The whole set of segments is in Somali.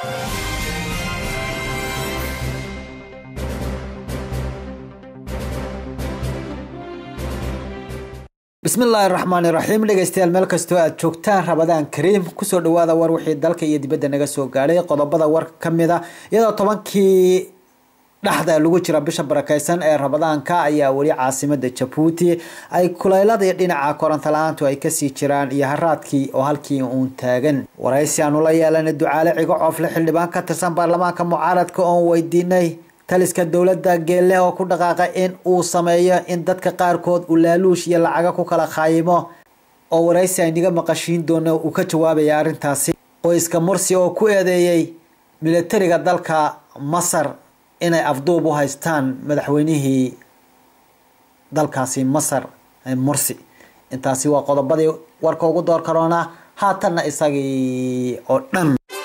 bismillaahi raxmaani raxiim dhegeystayaal meel kastoo aad joogtaan rabadaan kariim kusoo dhawaada war wixii dalka iyo dibadda naga soo gaadhay qodobada war kamid a iyadoo tobankii dhexda lagu jira bisha barakeysan ee rabadaanka ayaa weli caasimada jabuuti ay kuleyladii dhinaca koronto la-aantu ay kasii jiraan iyo haraadkii oo halkii uun taagan waraysi aanu la yeelanay ducaale cigo coofle xildhibaan ka tirsan baarlamaanka mucaaradka oon weydiinay taliska dowladda geelle oo ku dhaqaaqay in uu sameeyo in dadka qaarkood uu laaluush iyo lacaga ku kala khaayimo oo waraysi aynaga maqashiin doono uu ka jawaabaya arrintaasi qoyska mursi oo ku eedeeyey militariga dalka masar inay afduub u haystaan madaxweynihii dalkaasi masar mursi intaasi waa qodobadii warka ugu door karoona haatanna isagii oo dhan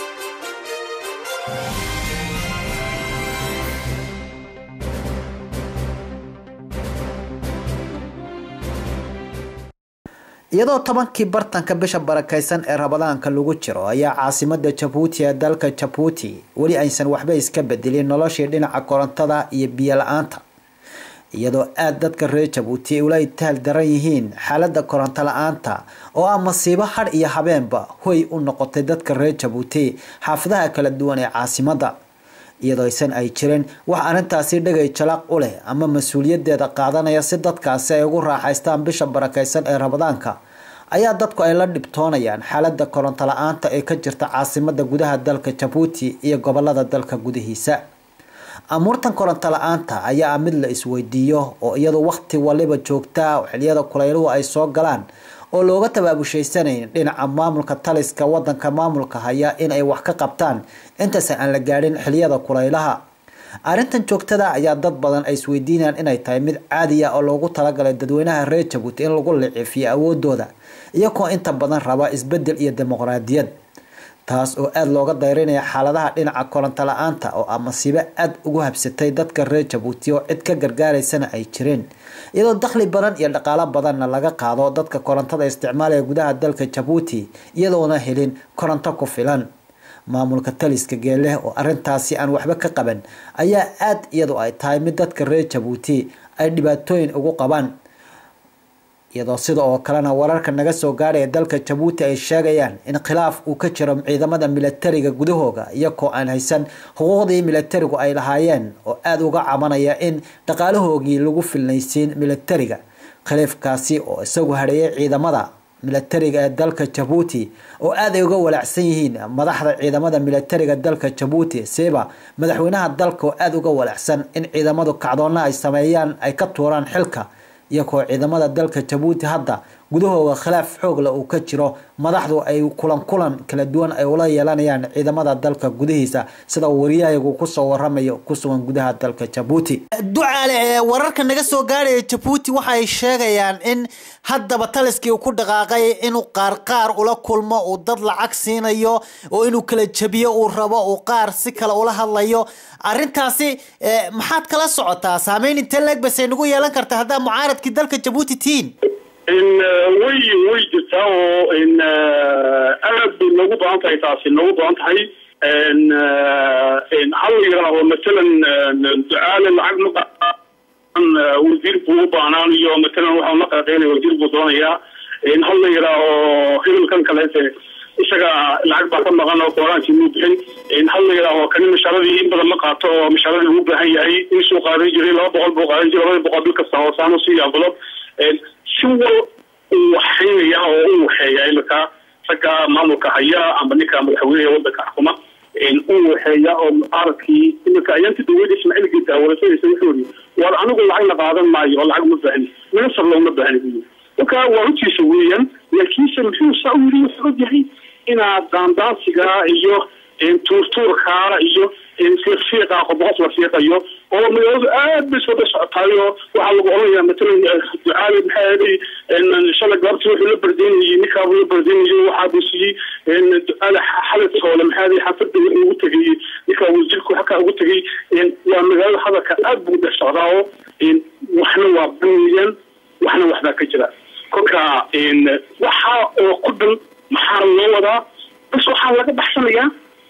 iyadoo tobankii bartanka bisha barakeysan ee rabadaanka lagu jiro ayaa caasimada jabuuti ee dalka jabuuti weli aysan waxba iska bedelin noloshii dhinaca korontada iyo biyo la-aanta iyadoo aada dadka reer jabuuti ula itaal daran yihiin xaalada koronto la-aanta oo ah masiibo hadh iyo habeenba hoy u noqotay dadka reer jabuuti xaafadaha kala duwan ee caasimada iyadoo aysan ay jirin wax arrintaasi dhagay jalaq u leh ama mas-uuliyadeeda qaadanaya si dadkaasi ay ugu raaxaystaan bisha barakeysan ee rabadaanka ayaa dadku ay la dhibtoonayaan xaalada koronto la-aanta ee ka jirta caasimada gudaha dalka jabuuti iyo gobolada dalka gudihiisa amuurtan koronto la-aanta ayaa ah mid la isweydiiyo oo iyadu waqti waliba joogtaa xiliyada kuleyluhu ay soo galaan oo looga tabaabushaysaneyn dhinaca maamulka taliska wadanka maamulka haya in ay wax ka qabtaan intaysan aan la gaadhin xiliyada kuleylaha arrintan joogtada ayaa dad badan ay isweydiinayaan inay tahay mid caadiya oo loogu talagalay dadweynaha reer jabuuti in lagu licifiyo awoodooda iyagoo inta badan raba isbedel iyo dimuqraadiyad taas oo aada looga dayrinaya xaaladaha dhinaca koronto la-aanta oo ah masiibo aada ugu habsatay dadka reer jabuuti oo cid ka gargaaraysana ay jireen iyadoo dakhli badan iyo dhaqaalo badanna laga qaado dadka korontada isticmaalaya gudaha dalka jabuuti iyadoona helin koronto ku filan maamulka taliska geeleh oo arintaasi aan waxba ka qaban ayaa aada iyadu ay tahay mid dadka reer jabuuti ay dhibaatooyin ugu qabaan iyadoo sida oo kalena wararka naga soo gaadhaya dalka jabuuti ay sheegayaan in khilaaf uu ka jiro ciidamada milatariga gudahooga iyagoo aan haysan xuquuqdii milatarigu ay lahaayeen oo aada uga cabanaya in dhaqaalahoogii lagu filnaysiin milatariga khilaafkaasi oo isagu hareeyay ciidamada milatariga ee dalka jabuuti oo aad ay uga walaacsan yihiin madaxda ciidamada milatariga dalka jabuuti siba madaxweynaha dalka oo aada uga walaacsan in ciidamadu kacdoonna ay sameeyaan ay ka tuuraan xilka iyagoo ciidamada dalka jabuuti hadda gudahooda khilaaf xoogla uu ka jiro madaxdu ay kulan kulan kala duwan ay ula yeelanayaan ciidamada dalka gudihiisa sida wariyahayagu kusoo waramayo kusugan gudaha dalka jabuuti ducaale ee wararka naga soo gaadhaya jabuuti waxay sheegayaan in haddaba taliskii uu ku dhaqaaqay inuu qaar qaar ula kulmo uu dad lacag siinayo oo inuu kala jabiyo uu rabo uu qaar si kale ula hadlayo arintaasi maxaad kala socotaa saameyn intee leeg basay nagu yeelan karta haddaa mucaaradkii dalka jabuuti tihiin way way jirtaa oo aad bay noogu badan tahay taasi noogu badan tahay hal la yidhaaho matalan ducaale lacag ma wasiir buu u baahnaan iyo matalan waxaa la qaqeynaya wasiir buu doonayaa hal la yidhaaho hibilkan kaleete isaga lacag baa ka maqan oo kooraankii muu bixin hal la yidhaaho kani mashaaradii in badan ma qaato oo mashaaradii ugu baahan yahay insuu qaadan jiray laba boqol buu qaadan jiray labada boqol bil kasta hoosaanu siiya envelope si wal uu waxaynaya oo u waxeeya imika ragga maamulka haya ama ninka madaxweyneha wadanka xukuma u waxeeya oo mucaaradkii imika ayaanti dawladda ismaaciil geeda warasadiisa wuxuu yiri war anigu lacag la qaadan maayo oo lacag ma baahni minister looma baahni buyi marka waa runtiisa weeyaan laakiinse muxuu saa u yiri wuxuu ogyahay inaad daandaansiga iyo tuurtuurka iyo fiiqa qoboqos la fiiqayo oo magaaladu aad bay soo socotaayo waxaa lagu oranaya matalan ducaali maxaa yeelay shalay gaabti wuxuu la bardeynayay ninkaabuu la bardeynayo waxaa buu siiyey ducaali xalad hoole maxaa yeelay xaafadda wuxuu ugu tegay ninkaa wasiirku xakaa ugu tegay waa magaalada hadalka aad buu dhex socdaa oo waxna waa banayaan waxna waxbaa ka jira kolka waxa oo ku dhan maxaa loo wadaa bas waxaa laga baxsanayaa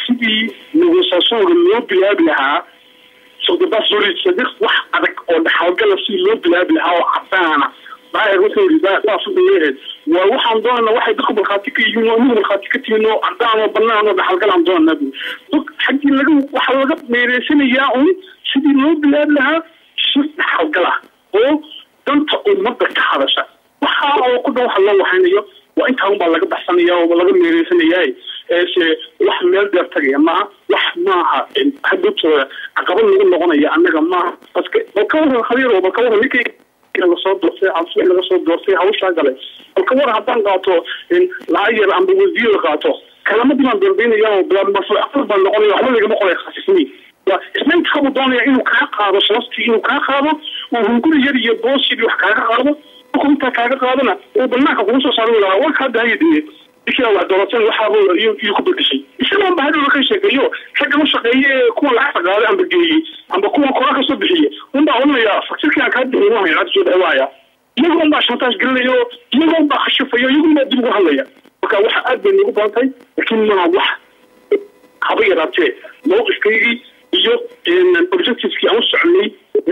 sidii negosaasoonka loo bilaabi lahaa sodobasolidsadiq wax adag oo dhaxalgala si loo bilaabi lahaa oo cadaana daahir wuxuu yidhi saas wuxuu leeyahay waa waxaan doonana waxay dadku markhaati ka yihiin oo inigu markhaati ka tihiin oo cadaan oo banaan oo dhaxalgalaan doonana bu dad xaggii laga waxaa laga meereysanayaa un sidii loo bilaabi lahaa si dhaxalgala oo danta ummadda ka hadasha waxaa oo ku dhan waxa loo waxaynayo waa intaa unbaa laga baxsanaya oo laga meereysanayaa se wax meel dheer tagaya maaha wax maaha hadutooda caqabad lagu noqonaya annaga maaha baske bal ka waran khaliiro bal ka waran ninkii laga soo doortay cabsi laga soo doortay hawshaa galay bal ka waran haddaan qaato lacag yar amba wasiir qaato kalamadii baan dambeynaya oo aqal baan noqonaya waxba lagama qoray khasisni isna intaabuu doonaya inuu kaa qaado sharaftii inuu kaa qaado oo hunguri yar iyo boos yar wax kaaga qaado markuu intaa kaaga qaadona uu banaanka kugu soo saari lahaa warka hadda hayadee ishaa wax dooratan waxaaba iyuu ku bedeshay isagoon ba hadhowla ka sheekeeyo ragga u shaqeeye ee kuwa lacagta qaaday amba geeyey amba kuwa kora ka soo bixiye unbaa oranaya fakirkii aan kaa bixin waa lacagta soo dhawaaya iyaga unbaa shantaas gelinayo iyaga unbaa khashifayo iyaga unbaa dib ugu hadlaya marka waxa aad bay nagu badan tahay laakiin maa wax haba yaraatee mawqifkaygii iyo objectiveskii aan u soconay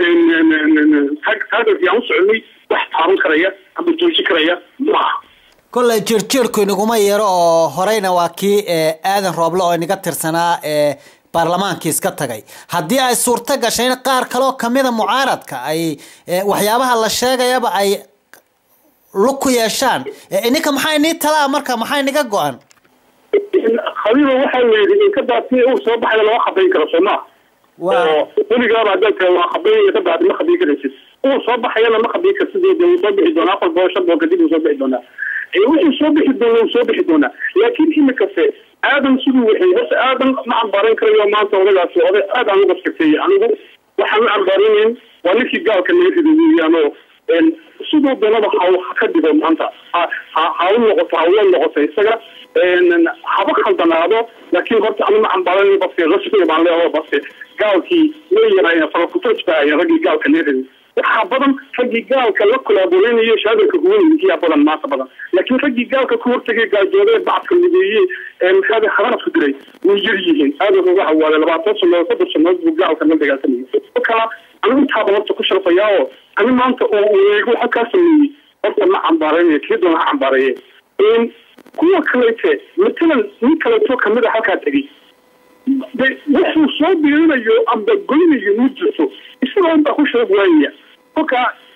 targetkii aan u soconay wax taaban karaya amba joojin karaya maaha kolley jirjiirku inaguma yeero oo horeyna waa kii aadan rooble oo inaga tirsanaa baarlamaankii iska tagay haddii ay suurto gashay in qaar kaloo kamida mucaaradka ay waxyaabaha la sheegayaba ay lug ku yeeshaan ininka maxaa inii talaa marka maxaa inaga go-an khaliilo waxaa la yidhi in ka daati uu soo baxaya lama khabayn karo soo maa oo weligaaba haddaad tahay waa khabayn ka daati ma khabayn karaysid uu soo baxayana ma khabayn karsid de wuu soo bixi doonaa afar boosho boo kadib uu soo bixi doonaa wuxuu soo bixi doona wuu soo bixi doonaa laakiin imikase aadan siduu waxay horta aadan ma cambaaran karayo maanta odagaasi oday aad aan uga fikirtay anigu waxaan la cambaaranayn waa ninkii gaalka naga riday weeyaan oo siduu doonaba ha ha ka dhigo maanta ha ha u noqoto ha ula noqoto isaga haba khaldanaado laakiin horta anu ma cambaaran baske rasmiga baan leeyahay baske gaalkii way yaraayeen farakutaj baa ahayen raggii gaalka naga riday waxaa badan raggii gaalka la kolaaboreynaya shaadarka kuwankiyaa badan maanta badan laakiin raggii gaalka ku hortagay gaajooday bacadka mideeye maxaada haranadku diray way yar yihiin aadan uga hawaaday labaatan sanood soddon sanood buu gaalka la dagaalsamayay kala anigu intaaba horta ku sharfayaa oo ani maanta oo eego waxa kaa sameeyey horta ma cambaaraynayo kii doona ha cambaareeye kuwa kalete matalan nin kaleeto kamid a halkaa tegey de wuxuu soo biirinayo amba goynayo ma jirto isagoo unbaa ku sharaf waayaya kolka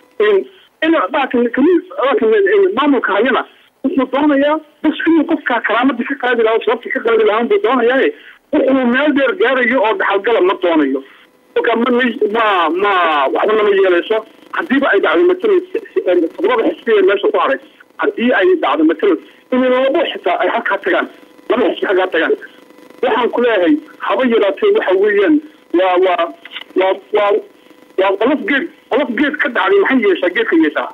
maamulka hayana wuxuu doonayaa bas inuu qofkaa karaamadii ka qaadi lahaa sharaftii ka qaadi lahaan buu doonayaaye wuxuu meel dheer gaarayo oo dhaxalgala ma doonayo kolka ma ma ma waxba nama yeelayso hadiiba ay dhacdo matalan todobada xisbiya meesha ku haray haddii ay dhacdo matalan in labo xitaa ay halkaa tagaan laba xisbi halkaa tagaan waxaan ku leeyahay haba yaraatee waxa weeyaan waa waa waa waa waa qolof geed qolof geed ka dhacday maxay yeeshaa geedka yeeshaa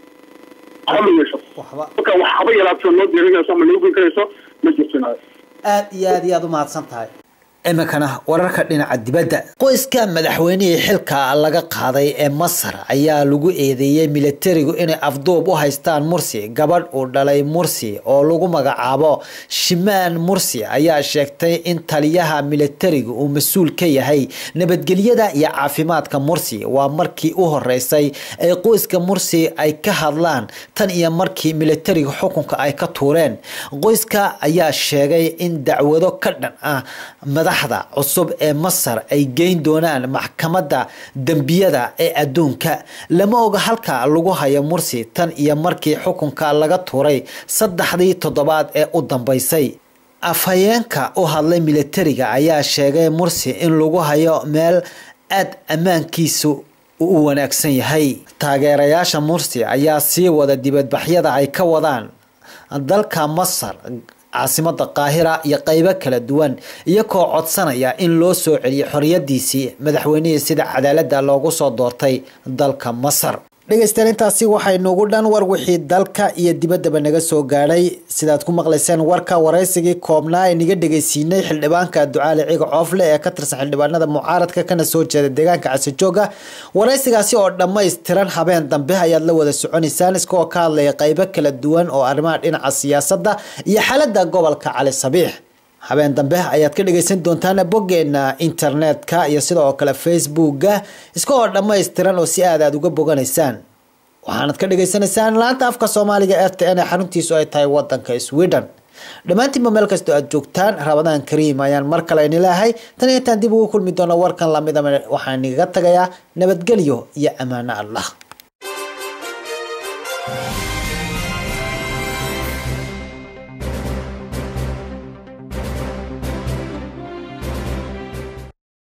waxba ma yeesho marka wax haba yaraatee noo diirinayso ama noo goyn karayso ma jirto aad iyo aad iyo aad umahadsan tahay iminkana wararka dhinaca dibadda qoyska madaxweynihii xilka laga qaaday ee masar ayaa lagu eedeeyey militarigu inay afduub u haystaan mursi gabadh uu dhalay mursi oo lagu magacaabo shimaan mursi ayaa sheegtay in taliyaha militarigu uu mas-uul ka yahay nabadgelyada iyo caafimaadka mursi waa markii u horeysay ay qoyska mursi ay ka hadlaan tan iyo markii militariga xukunka ay ka tuureen qoyska ayaa sheegay in dacwado ka dhan ah madaxda cusub ee masar ay geyn doonaan maxkamadda dembiyada ee adduunka lama oga halka lagu hayo mursi tan iyo markii xukunka laga tuuray saddexdii toddobaad ee u dambeysay afhayeenka u hadlay militariga ayaa sheegay mursi in lagu hayo meel aad ammaankiisu u wanaagsan yahay taageerayaasha mursi ayaa sii wada dibadbaxyada ay ka wadaan dalka masar caasimada qaahira iyo qeybo kala duwan iyagoo codsanaya in loo soo celiyo xoriyadiisii madaxweynihii sida cadaalada loogu soo doortay dalka masar dhegeystayaal intaasi waxay nugu dhan war wixii dalka iyo dibaddaba naga soo gaadhay sidaad ku maqlayseen warka waraysigii koobnaa ee naga dhegeysiinay xildhibaanka ducaali ciga coofle ee ka tirsan xildhibaanada mucaaradka kana soo jeeda deegaanka casijooga waraysigaasi oo dhammaystiran habeen dambe ayaad la wada soconaysaan iskaoo ka hadlaya qeybo kala duwan oo arrimaha dhinaca siyaasadda iyo xaalada gobolka cali sabiix habeen dambe ayaad ka dhageysan doontaan boggeena internetka iyo sidoo kale facebooka iska oo dhammaystiran oo si aad aad uga boganaysaan waxaanad ka dhagaysanaysaan laanta afka soomaaliga r t n ee xaruntiisu ay tahay wadanka sweden dhammaantiinba meel kastoo aad joogtaan rabadaan kariim ayaan mar kale ini leehay tan iyo intaan dib ugu kulmi doono warkan lamida waxaan igaga tagayaa nabadgelyo iyo ammaano allah